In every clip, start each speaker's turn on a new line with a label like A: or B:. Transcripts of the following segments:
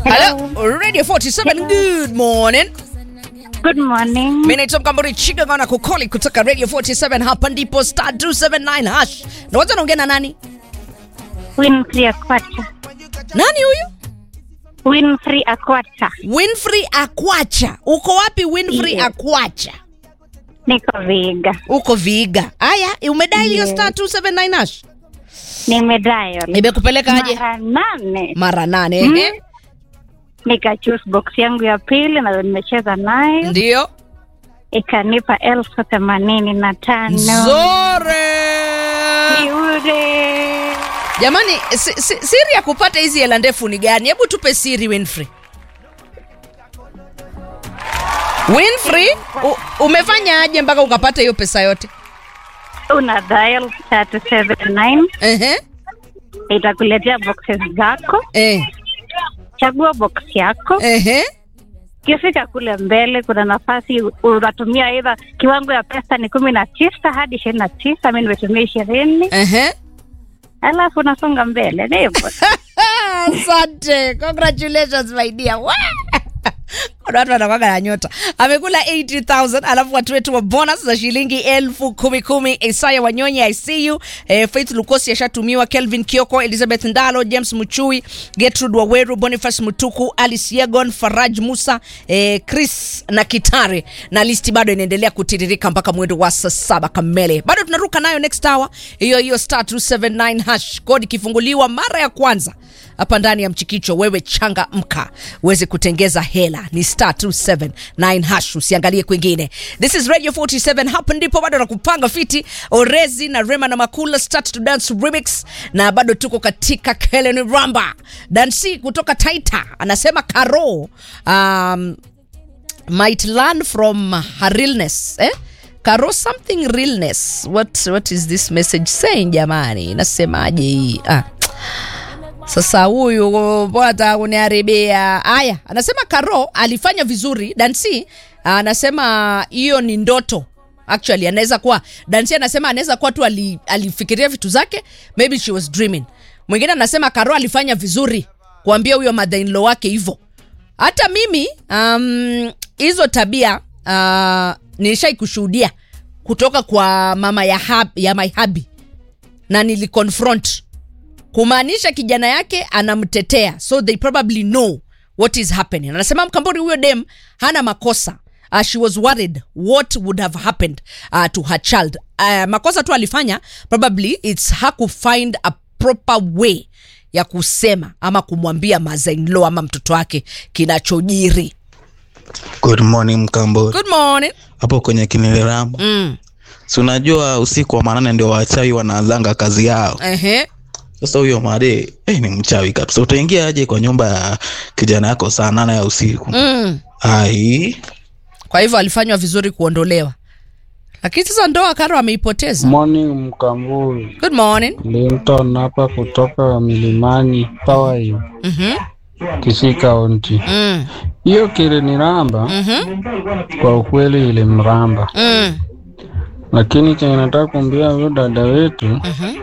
A: Hello, Radio 47. Good morning.
B: Good morning.
A: Mimi naitwa Mkamburi Chiga na kukoli kutoka Radio 47 hapa ndipo star 279 hash. Na wacha naongea na nani?
B: Winfrey Akwacha.
A: Nani huyu?
B: Winfrey Akwacha.
A: Winfrey Akwacha. Uko wapi Winfrey
B: Yes.
A: Akwacha?
B: Niko Viga.
A: Uko Viga. Aya, umedial hiyo
B: Yes.
A: star 279 hash.
B: Nimedial.
A: Imekupeleka aje?
B: Mara nane.
A: Mara nane.
B: Mm.
A: ehe.
B: Nika choose box yangu ya pili na nimecheza nayo
A: Ndio.
B: ikanipa elfu themanini na tano.
A: Nzore.
B: Yule.
A: Jamani, si, si, siri ya kupata hizi hela ndefu ni gani? Hebu tupe siri Winfrey. Winfrey, u, umefanya aje mpaka ukapata hiyo pesa yote?
B: Una dial 379
A: Ehe.
B: itakuletea boxes zako.
A: Eh.
B: Chagua box yako.
A: Ehe.
B: Ukifika kule mbele kuna nafasi unatumia aidha kiwango ya pesa ni kumi na tisa hadi ishirini na tisa mi nimetumia ishirini
A: Ehe.
B: alafu unasonga mbele ni hivyo
A: Asante. Congratulations my dear. Wah! Kuna watu wanakwanga na nyota. Amekula 80,000 alafu watu wetu wa bonus za shilingi elfu kumi kumi. Isaya Wanyonyi I see you. Eh, Faith Lukosi ashatumiwa, Kelvin Kioko, Elizabeth Ndalo, James Muchui, Gertrude Waweru, Boniface Mutuku, Alice Yegon, Faraj Musa, eh, Chris na Kitare na listi bado inaendelea kutiririka mpaka mwendo wa saa saba kamili. Bado tunaruka nayo next hour. Hiyo hiyo star 279 hash kodi ikifunguliwa mara ya kwanza hapa ndani ya mchikicho wewe changa mka uweze kutengeza hela ni star 279 hash usiangalie kwingine this is radio 47 hapa ndipo bado nakupanga fiti orezi na rema na makula start to dance remix na bado tuko katika kelen ramba dansi kutoka taita anasema karo um, might learn from her realness eh? karo something realness what, what is this message saying jamani inasemaje hii ah. Sasa huyu bwana kuniharibia. Haya, anasema Karo alifanya vizuri. Dansi anasema hiyo ni ndoto. Actually anaweza kuwa Dansi anasema anaweza kuwa tu ali, alifikiria vitu zake, maybe she was dreaming. Mwingine anasema Karo alifanya vizuri kuambia huyo mother in law wake hivyo. Hata mimi um, hizo tabia uh, nilishai kushuhudia kutoka kwa mama ya, hab, ya my hubby na niliconfront kumaanisha kijana yake anamtetea so they probably know what is happening anasema mkambori huyo dem hana makosa uh, she was worried what would have happened uh, to her child uh, makosa tu alifanya probably its her ku find a proper way ya kusema ama kumwambia mazainlo ama mtoto wake kinachojiri
C: Good morning Mkambori,
A: good morning
C: hapo kwenye Kiniliramba.
A: mm.
C: Si unajua usiku wa manane ndio wachawi wanaanzanga kazi yao.
A: Ehe.
C: Sasa huyo Made eh, ni mchawi kabisa. Utaingia aje kwa nyumba ya kijana yako saa nane ya usiku?
A: Mm.
C: Ai,
A: kwa hivyo alifanywa vizuri kuondolewa lakini sasa ndoa karo ameipoteza
D: Morning Mkamburi,
A: good morning
D: Linton hapa kutoka Milimani Power
A: Mhm.
D: Kisii Kaunti.
A: mm.
D: Hiyo kiliniramba
A: Mhm.
D: kwa ukweli, ilimramba,
A: Mm.
D: lakini chenye nataka kuambia huyo dada wetu
A: Mhm.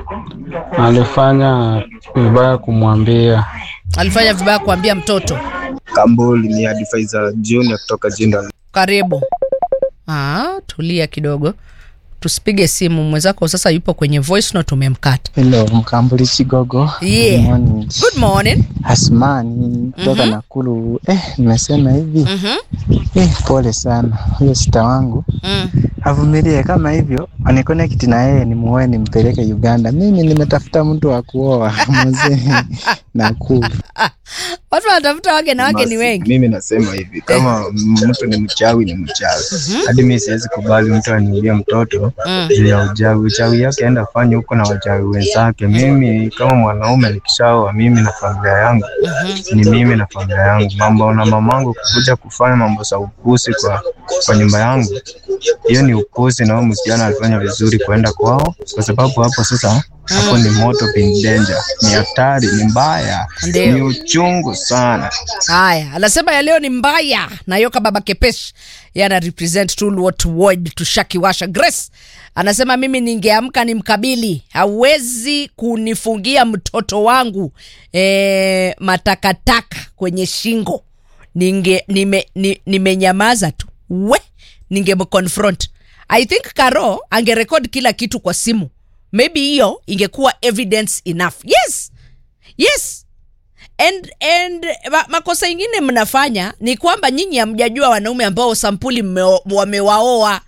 D: alifanya vibaya kumwambia.
A: alifanya vibaya kuambia mtoto
E: Kambuli ni advisor junior kutoka Jinda.
A: karibu ah, tulia kidogo tusipige simu mwenzako sasa yupo kwenye voice note umemkata
F: Hello, Mkambuli Chigogo.
A: Yeah.
F: Good morning.
A: good morning
F: Asmani kutoka
A: Mhm.
F: Nakuru. Eh, nimesema hivi.
A: Mhm.
F: Eh, pole sana. Huyo sita wangu
A: Mm.
F: avumilie kama hivyo, aniconnect na yeye nimuoe nimpeleke Uganda. Mimi nimetafuta mtu wa kuoa mzee Nakuru.
A: watu wanatafuta wake na wake ni
E: Basi,
A: wengi
E: Mimi nasema hivi, kama mtu ni mchawi ni mchawi. Hadi mimi siwezi kubali mtu aniulie mtoto
A: Mm.
E: juu ya uchawi. Uchawi yake aenda fanye huko na wachawi wenzake. Mimi kama mwanaume nikishaoa, mimi na familia yangu ni mimi na familia yangu. Mambo na mamangu kukuja kufanya mambo za upusi kwa kwa nyumba yangu, hiyo ni upusi, na huyo msichana alifanya vizuri kuenda kwao, kwa sababu hapo sasa hapo ni moto bin danger, ni hatari, ni mbaya,
A: Ndio.
E: ni uchungu sana.
A: haya anasema ya leo ni mbaya nayoka baba kepesh yana represent tulwot ward tushakiwasha grace anasema mimi ningeamka ni mkabili hawezi kunifungia mtoto wangu e, matakataka kwenye shingo ninge nime, ni, nimenyamaza tu we ningemconfront i think caro angerekod kila kitu kwa simu maybe hiyo ingekuwa evidence enough yes yes and, and ma, makosa ingine mnafanya ni kwamba nyinyi hamjajua wanaume ambao sampuli mmeo- wamewaoa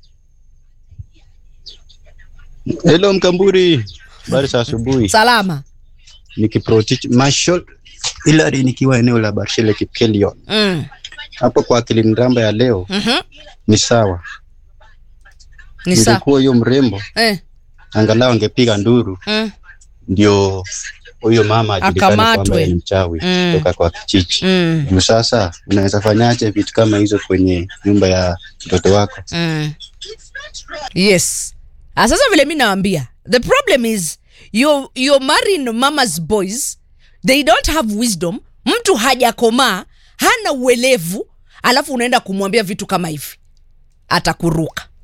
G: Hello Mkamburi, habari za asubuhi.
A: salama
G: Nikiprotich Marshall Hilary nikiwa eneo la Barshele Kipkelion.
A: mm.
G: Hapo kwa akili mramba ya leo
A: mm-hmm.
G: ni sawa.
A: ni sawa
G: Ingekuwa huyo mrembo
A: eh.
G: angalau angepiga nduru
A: mm.
G: ndio huyo mama ajulikane
A: Akamatwe.
G: kwamba yeye ni mchawi
A: Mm.
G: kutoka kwa kijiji.
A: Mm.
G: Juu sasa unaweza fanyaje vitu kama hizo kwenye nyumba ya mtoto wako?
A: Mm. yes Ah, sasa vile mi nawambia the problem is you're, you're marrying mama's boys they don't have wisdom mtu hajakomaa hana uelevu alafu unaenda kumwambia vitu kama hivi atakuruka